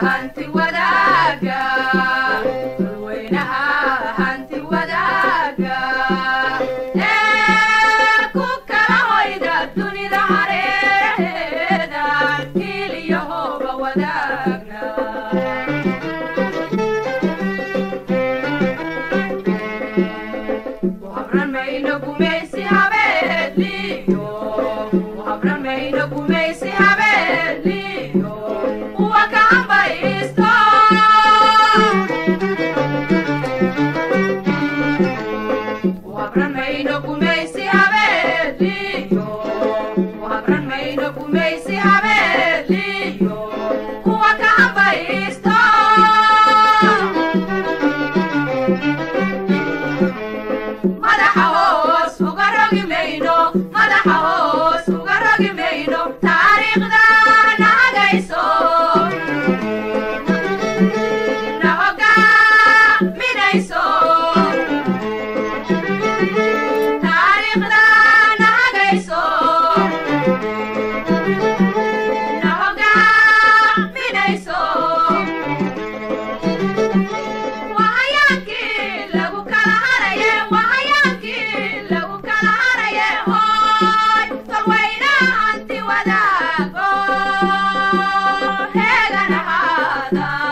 hanti wadaaga dadweynaha hanti wadaaga ee ku kala hoyda dunida hareeda kiiliyo hooba wadaagna habran mayno gumaysi habeeliyo habran mayno gumaysi habeeliyo kuwa ka hambaysto habran mayno gumaysi habeeliyo habran mayno gumaysi habeeliyo kuwa ka hambaysto madaxa hoos uga rogi mayno madaxa hoos uga rogi mayno taariikhda na hagayso na hogaaminayso taariikhda na hagayso na hogaaminayso wahayaankii lagu kala haraye wahayaankii lagu kala haraye hooy tolweynaha hanti wadaago heegan ahaada